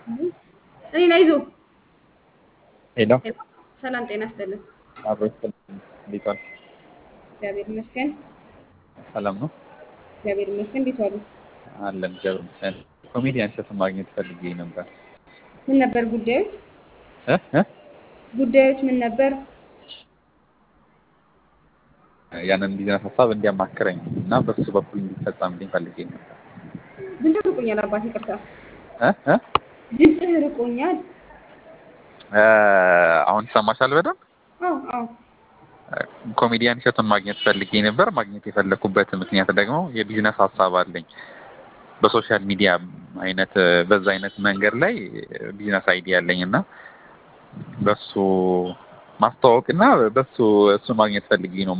እኔን አይዞ ሄሎ ሰላም ጤና ይስጥልን። አብሮ ይስጥልኝ። እንዴት ዋልሽ? እግዚአብሔር ይመስገን። ሰላም ነው እግዚአብሔር ይመስገን። እንዴት ዋሉ? አለን። እግዚአብሔር ይመስገን። ኮሜዲያን እሸቱን ማግኘት ፈልጌ ነበር። ምን ነበር ጉዳዮት? እ እ ጉዳዮት ምን ነበር? ያንን ቢዝነስ ሀሳብ እንዲያማክረኝ እና በሱ በኩል እንዲፈጸምልኝ ፈልጌ ነበር። ድምፅህ ርቆኛል አባት፣ ይቅርታ እ እ ድምፅህ ርቆኛል። እ አሁን ይሰማሻል በደንብ? አዎ አዎ ኮሜዲያን እሸቱን ማግኘት ፈልጌ ነበር። ማግኘት የፈለኩበት ምክንያት ደግሞ የቢዝነስ ሀሳብ አለኝ። በሶሻል ሚዲያ አይነት በዛ አይነት መንገድ ላይ ቢዝነስ አይዲያ አለኝ እና በሱ ማስተዋወቅ እና በሱ እሱን ማግኘት ፈልጌ ነው